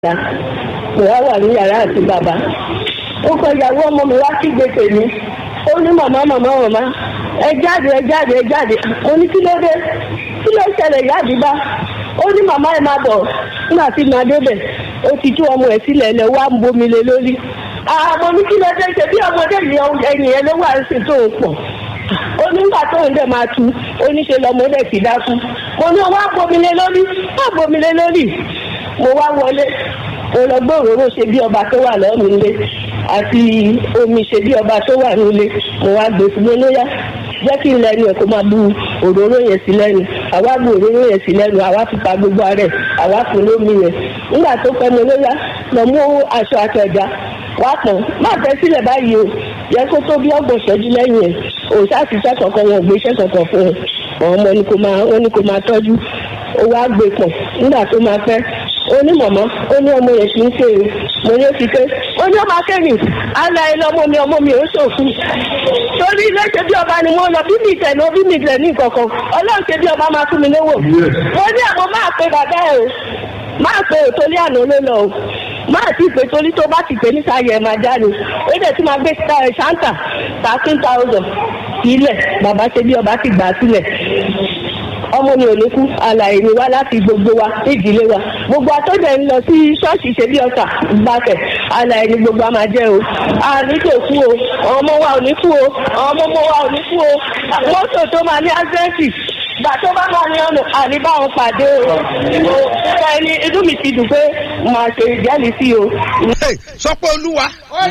ìta mo wá wà ní yàrá àti bàbá ó kọ ìyàwó ọmọ mi wá kígbe tèmi ó ní màmá màmá màmá ẹ jáde ẹ jáde ẹ jáde mo ní kí ló dé kí ló ṣẹlẹ̀ ìyá àdìbá ó ní màmá ẹ máa bọ̀ nígbà tí màá débẹ̀ ó ti tú ọmọ ẹ̀ sílẹ̀ lẹ̀ wá ń bomi lé lórí àmọ́ ní kí ló dé ṣe bí ọmọdé yìí ẹ̀yìn ẹ ló wà sí tó ń pọ̀ ó nígbà tó ń dẹ̀ máa tu ó ní ṣe lọ́mọdé ti dákú mo ní wá bomi lé lórí wá bomi lé lórí mo wá wọlé mo lọ gbé òróró ṣe bí ọba tó wà lọ́ọ̀mù nílé àti omi ṣe bí ọba tó wà nílé mo wá gbé fún mi lóyá jẹ́ kí n lẹ́nu ẹ̀ kó máa bu òróró yẹn sí lẹ́nu àwa bu òróró yẹn sí lẹ́nu àwa fi pa gbogbo ara ẹ̀ àwa fún lómi yẹn nígbà tó pẹ́ mi lóyá lọ mú aṣọ àtẹ̀já wá pọ̀n má tẹ́ sílẹ̀ báyìí o yẹ kó tó bí ọgbọ̀n ṣẹ́jú lẹ́yìn ẹ̀ òòṣà ti iṣẹ́ kankan wọn ò gbé iṣẹ́ kankan fún ẹ ọmọ ni kò máa ó ní kò máa tọ́jú ó wá gbé pọ̀ nígbà tó máa pẹ́ ó ní mọ̀mọ́ ó ní ọmọ yẹn kì í ṣe o mo ní ó ti ké ó ní ọmọ akẹ́yìn ala ẹ lọ́mọ mi ọmọ mi ò ṣòfin torí ilé ṣe bí ọba ni mo lọ bí mi tẹ̀ ní bí mi tẹ̀ ní ìkọ̀kan ọlọ́run ṣe bí ọba máa fún mi lówó mo ní àwọn máa pe bàbá ẹ o máa pe òtólí àná ló lọ o máa ti pè torí tó bá ti pè ní sáyẹ máa jáde ó dẹ̀ tí máa gbé ṣáńtà thirteen thousand sílẹ̀ bàbá ṣe bí ọba ti gbà sílẹ̀ ọmọ mi ò ní kú àlàyé mi wá láti gbogbo wa ìdílé wa gbogbo àtọ́jọ́ ń lọ sí ṣọ́ọ̀ṣì ṣe bí ọ̀sà gbàtẹ̀ àlàyé ni gbogbo a máa jẹ́ o àní tó kú o ọmọ wa ò ní kú o ọmọ ọmọ wa ò ní kú o mọ́tò tó máa ní ásẹ́ǹtì gbà tó bá máa ní ọ̀nà àní bá wọn pàdé o ẹni inú mi ti dùn pé màá ṣe ìjẹ́lì sí o. sọ pé olúwa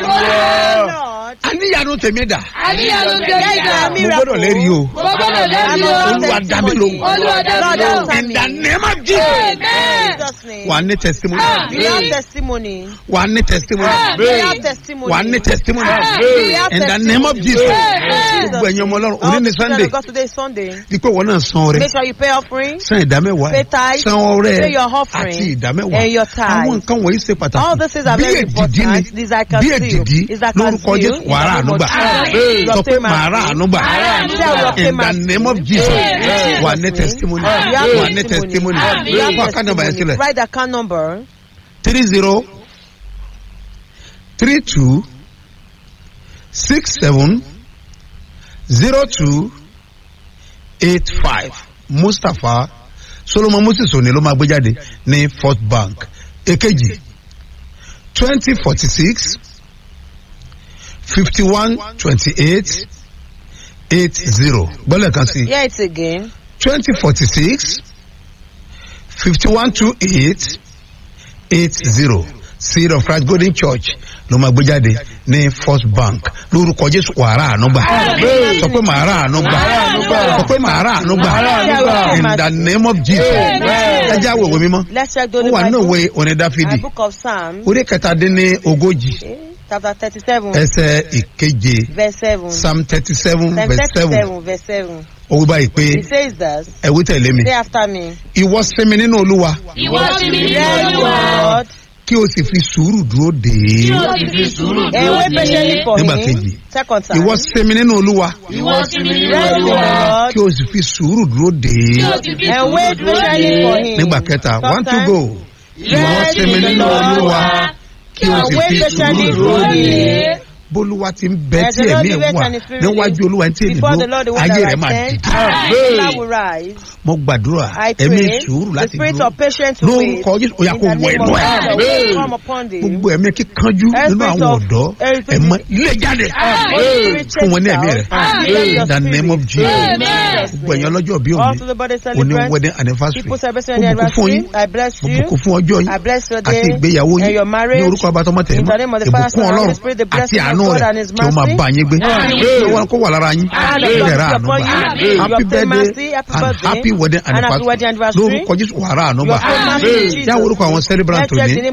Olúwa àníyànú tèmi dà àníyànjú tèmi dà mo gbọ́dọ̀ lẹ́rìí o mo gbọ́dọ̀ lẹ́rìí o olúwa dá mi lóhùn Olúwa dá mi lóhùn. in the name of Jesus Amen. Jesus' name. wà á ní testimony We have testimony. wà á ní testimony We have testimony. wà á ní testimony We have in the name of testimony. Jesus Amen. gbogbo ẹ̀yin ọmọ ọlọ́run All òní ní the children Sunday of God today is Sunday. dípò wọn náà san ọrẹ Make sure you pay offering. san ìdámẹ́wàá Pay tithe, san ọrẹ pay your offering, àti ìdámẹ́wàá and your tithe. àwọn nǹkan wọ̀nyí ṣe All these pàtàkì things are bí very èdìdí ni important. These I can bí see. èdìdí Is I can lórúkọ see. Jésù wàrà ànúgbà Amen. sọ pé màrà ànúgbà in the name of Jesus Amen. wà ní testimony You have wà ní testimony You have fún àkànnàbà yẹn sílẹ̀ Write the account number. three zero three two six seven zero two eight five Mustapha Solomon Moses òní ló máa gbé jáde ní First Bank èkejì twenty forty six fifty one twenty eight eight zero gbọ́dọ̀ kan sí Hear it again. twenty forty six fifty one two eight eight zero seed of Christ Golden Church ló máa gbé jáde ní First Bank lórúkọ Jésù wàrà ànúgbà sọ pé màrà ànúgbà sọ pé màrà ànúgbà in the name of Jesus ẹ jẹ́ àwọ̀ ìwé mímọ́ Let's check the ó Holy wà nínú Bible. ìwé orin A Dáfídì book of Psalms. orí kẹtàdínní ogójì eh, Chapter thirty-seven. ẹsẹ̀ ìkeje Verse seven. Psalm thirty seven Psalm verse seven thirty-seven. Verse seven. ó wí báyìí pé It says that. ẹ wí tẹ̀lé mi Say after me. ìwọ sinmi nínú Olúwa Ìwọ ti mi nínú Yes, Olúwa. Lord. kí o sì fi sùúrù dúró dè Kí é o sì fi sùúrù And dúró wait de. patiently for Nígbà him. kejì. Second time. ìwọ sinmi nínú Olúwa Ìwọ ti mi nínú Yes, Olúwa. Lord. kí o sì fi sùúrù dúró dè Kí o é sì fi And sùúrù wait dúró patiently for de. him. nígbà kẹta Third one to time. go ìwọ Yes, sinmi nínú Olúwa kí o And sì wait fi patiently sùúrù dúró for dè é him. bólúwa ti ń bẹ Yes, tí the Lord ẹ̀mí ẹ̀ liveth wà and is free níwájú Olúwa tí èmi Before the Lord, the dúró one ayé that rẹ̀ máa I sent, dìde that will rise. mo gbàdúrà I ẹ̀mí pray sùúrù the láti spirit dúró of patience to wait. lórúkọ Jésù ó yá In kó the wọ name ẹnu of ẹ̀ God, will come upon thee. gbogbo ẹ̀mí kíkanjú Every nínú àwọn spirit of- ọ̀dọ́ every spirit- ẹ̀mọ ilé jáde Holy Spirit fún wọn ní chase ẹ̀mí out. rẹ̀ Amen. in the name of Jesus Amen. gbogbo ẹ̀yin ọlọ́jọ́ bí All òní to the body òní celebrant. wedding anniversary People celebrating mo their bùkún fún anniversary. yín I bless mo you. bùkún fún ọjọ́ I yín bless your àti day ìgbéyàwó and yín your ní marriage. orúkọ abatọmọ tẹ̀lé In the name of the Father, ìbùkún Son, and ọlọ́run Holy Spirit, the àti blessing of àánú God rẹ̀ and His kí ó máa mercy. bá yín gbé Amen. kí wọn kó wà lára yín And kí the ẹ̀rọ blessing àánú upon gbà you. happy You obtain mercy, birthday happy and birthday, happy wedding and happy wedding anniversary anniversary. lórúkọ Jésù wàrà àánú You gbà obtain mercy in Jesus' yá orúkọ àwọn celebrant Let's check òní the name of ní celebrant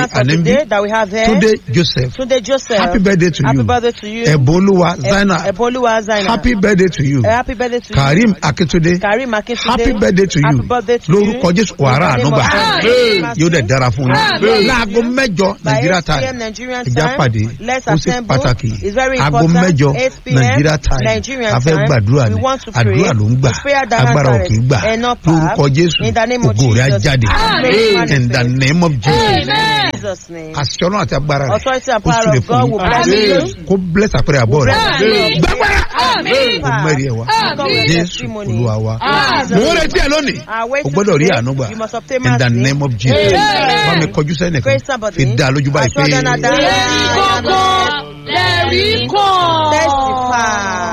celebrant for àní ń bí today that we have here. túndé joseph Tunde Joseph. happy birthday to Happy you birthday to you. ẹ̀bùn olúwa zainab Eboluwa Zainab. happy birthday to you Eh, Happy birthday to karim you. akintunde Karim Akintunde. happy birthday to you Happy birthday to you. lórúkọ jésù wàrà In the name ànúgbà of Jesus. yóò dẹ̀ dára fún Amen. yín láago mẹ́jọ By nàìjíríà 8 p.m. time Nigerian ìjà time, pàdé let's ó sì assemble. pàtàkì It's very aago important. mẹ́jọ 8 p.m. nàìjíríà time Nigerian a fẹ́ time. gbàdúrà We ni want to pray. àdúrà ló ń gbà It's prayer that agbára ò answers. kì í gbà And not power. lórúkọ jésù In the name of ògo rẹ̀ á Jesus. jáde Amen. in the name of jesus Amen. Jesus' name. àṣẹ ọlọ́run àti agbára rẹ̀ Authority and ó power súre of fún God will bless yín you. kó bless àpẹẹrẹ àbọ̀ rẹ̀ Amen. gbàgbára Amen. ó mẹ́rin ẹ̀ wá Amen. jésù olúwa wa Amen. mo ń retí ẹ lónìí Ah, wait o gbọ́dọ̀ rí today. àánú gbà You must obtain in the mercy. name of jesus Amen. bá mi kọjú sẹ́nìkan Praise somebody. fi dá a lójú báyìí pé. Aṣọ́dá náà dá. Lẹ́rìí kọ́kọ́. Lẹ́rìí kọ́. Testify.